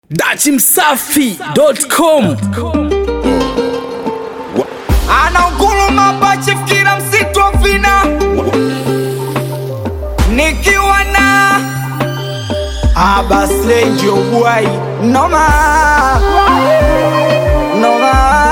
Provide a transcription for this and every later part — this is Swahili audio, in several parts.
dachimsafi.com anaunguruma pachifu kila msitu wa vina nikiwa na abaslenji ogwai noma noma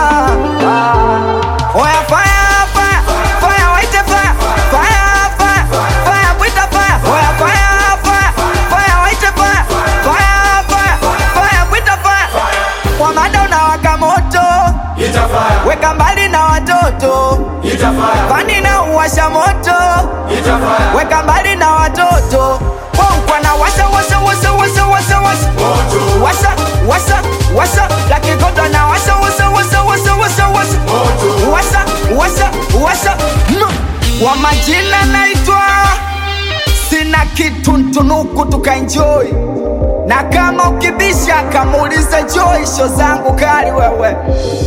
oya fire fire fire waite fire fire fire fire bwita fire oya fire fire fire waite fire fire fire fire bwita fire kwa mada unawaka moto weka mbali na watoto fani na uwasha moto weka mbali na watoto Pongwa na washa washa washa washa washa washa washa washa washa lakikoto na washa washa washa washa washa washa washa washa washa Mm. kwa majina naitwa sina kitu ntunuku tukaenjoy na kama ukibisha kamuulize Joy, sho zangu kali wewe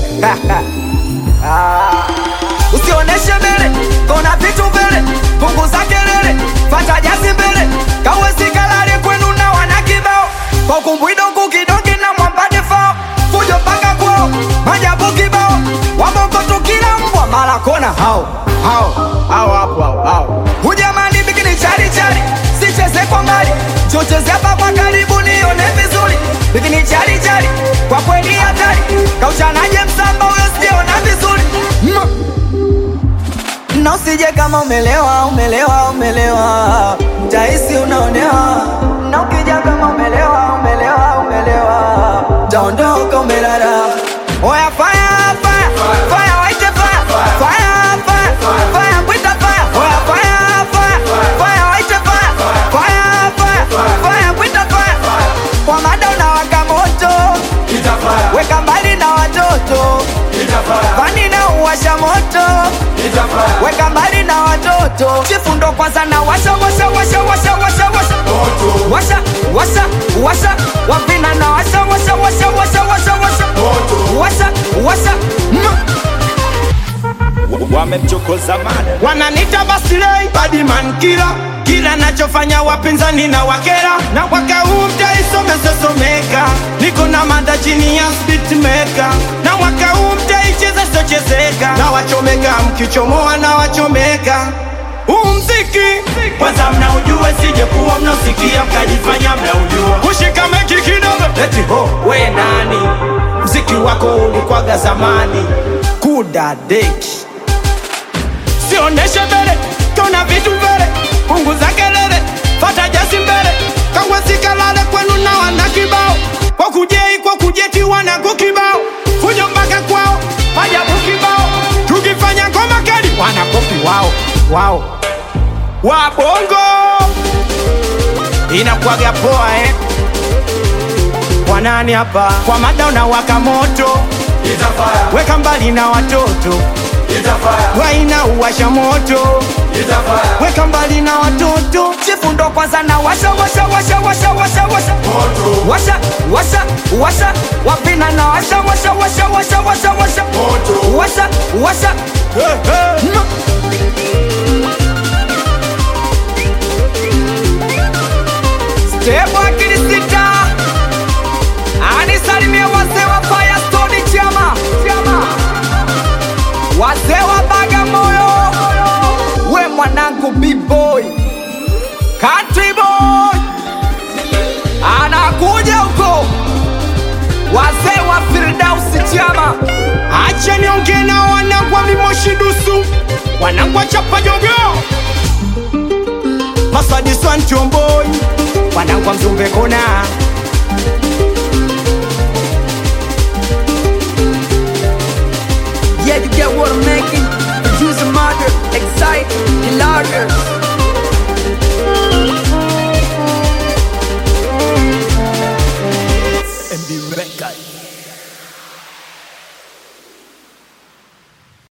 Ah. usioneshe mbele kona vitu mbele punguza kelele fata jasi mbele kawesikalale kwenu na wana kibao kwa kumbwidongu kidongi na mwambade fao fujo mpaka kwao majabu kibao wabongo tukila mbwa mara kona hao hao hao hapo hao hao hujamani bikini chari chari sicheze kwa mbali chocheze hapa kwa karibu nione vizuri bikini chari chari kwa kweli hatari kauchanaje msamba huyo sijaona vizuri mm. na usije kama umelewa umelewa umelewa mtahisi unaonewa na ukija kama umelewa umelewa umelewa taondoka umelala oya fire fire fire waite fire fire fire fire bwita fire oya fire fire fire waite fire fire fire fire bwita fire kwa mada unawaka moto weka mbali na watoto fani na uwasha moto weka mbali na watoto chifundo kwanza na washa washa washa washa washa washa washa washa washa wapina na washa washa washa washa washa washa washa washa Mm. wamemchokoza mada wananita basilei badiman kila kila nachofanya wapinzani na wakera na mwaka huu mtaisomesesomeka niko na mada chini ya spitmeka na mwaka huu mtaicheza sochezeka na wachomeka mkichomoa na wachomeka huu mziki kwanza mnaujua sije kuwa mnaosikia mkajifanya mnaujua kushika meki kidogo leti ho we nani mziki wako ulikwaga zamani kuda deki sioneshe mbele tona vitu mbele punguza kelele fata jasi mbele kawesikalale kwenu na wana kibao kwa kujei kwa kujeti wanako kibao fujo mpaka kwao majabu kibao tukifanya ngoma kali wanakopi wao wao wabongo inakwaga poa eh? kwa nani hapa kwa mada unawaka moto weka mbali na watoto waina uwasha moto weka mbali na watoto chifundo kwanza na washa washa washa washa washa washa washa washa washa wapina na washa washa washa washa washa washa washa washa Mm. Stebo akili sita anisalimie wazee wa Firestone chama chama wazee wa Bagamoyo, we mwanangu B-boy, country boy, anakuja huko, wazee wa Firdausi chama acha niongee na wanangu wa mimoshi dusu wanangu wa chapa jogo masadiswantomboi wanangu wa mzumbe kona Yeah, you get what I'm making. Producer murder, excited, larger.